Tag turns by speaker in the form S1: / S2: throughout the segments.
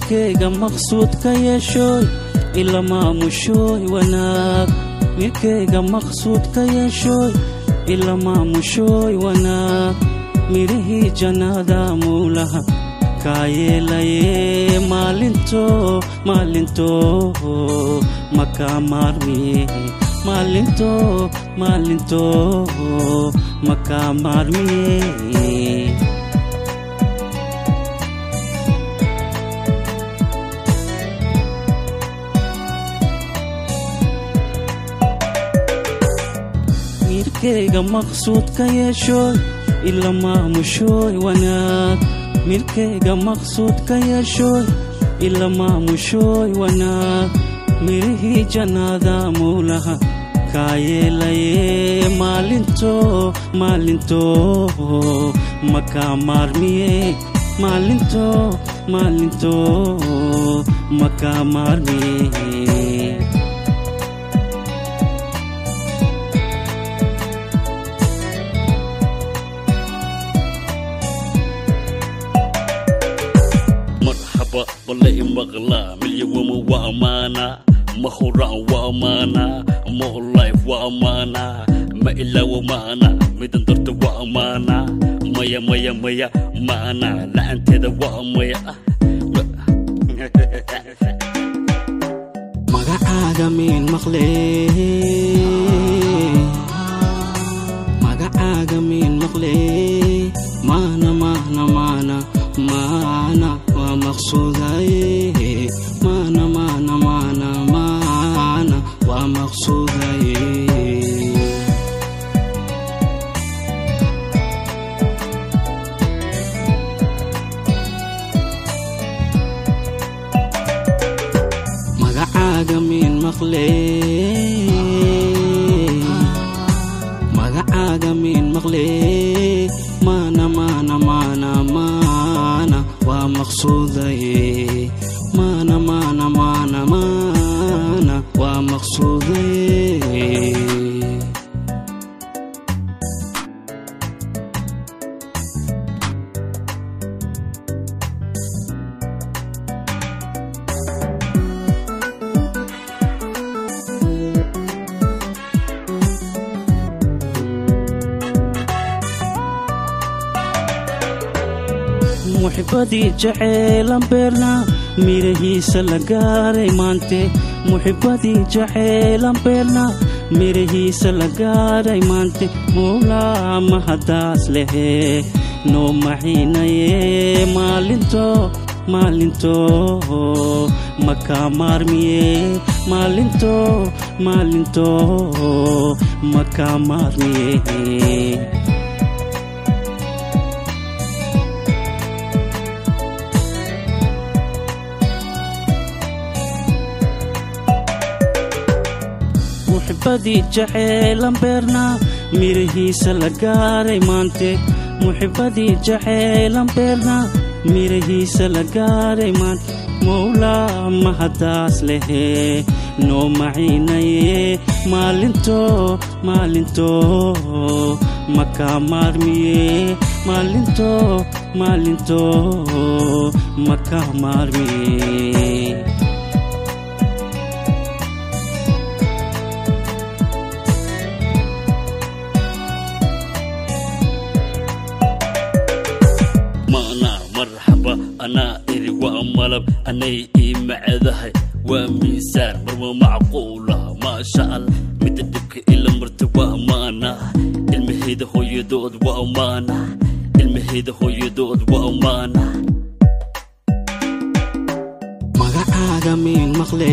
S1: mirkayga maqsuud ka yeeshooy ila maamushooy wanaag mirkayga maqsuud ka yeeshooy ila maamushooy wanaag midhihii jannada muulaha kaa yeelaye maalinto maalinto makaa maarmiye maalinto maalinto makaa maarmiye mirkayga maqsuud ka yeeshooy ila maamushooy wanaag mirkayga maqsuud ka yeeshooy ila maamushooy wanaag midhihii jannada muulaha kaa yeelaye maalinto maalinto makaa maarmiye maalinto maalinto makaa maarmiye
S2: marxaba balle imaqlaa milyawama waa amaana ma horaan waa amaana more life waa amaana ma ilaawo maana midan darta waa amaana maya maya maya maana la'anteeda waa maya
S1: magacaaga miin maqle magacaaga miin maqle maana maana maana maana waa maqsuudaye maana maana maana maana waa maqsuudaye magacaaga miin maqle magacaaga miin maqle maana maana maana maana waa maqsuudaye maana maana maana maana waa maqsuudaye muxibadii jaceylan beerna mirahiisa la gaaray maante muxibadii jaceylan beerna mirahiisa la gaaray maante muulaa mahadaas lehe noo maxiinaye maalinto maalinto makaa maarmiye maalinto maalinto makaa maarmiye muxibadii jaceylan beerna mirahiisa la gaaray maante muxibadii jaceylan beerna mirahiisa la gaaray maante mowlaa mahadaas lehe noo maciinaye maalinto maalinto makaa maarmiye maalinto maalinto makaa maarmiye
S2: maana marxaba anaa iri waa malab anay ii macdahay waa miisaan marwa macquula maasha allah midda dhibka ila marta waa maana ilmahayda hooyadood waa maana ilmahayda hooyadood waa maana
S1: magacaaga miin maqle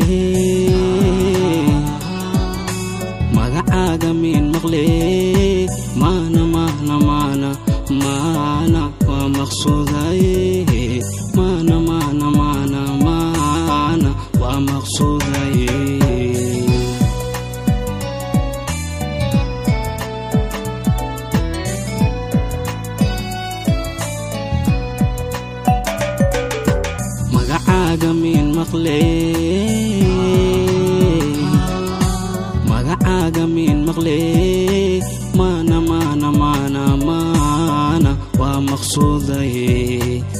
S1: magacaaga miin maqle maana maana maana maana waa maqsuudaye maana maana maana maana waa maqsuudaye magacaaga miin maqle magacaaga miin maqle maana maana maana maana waa maqsuudaye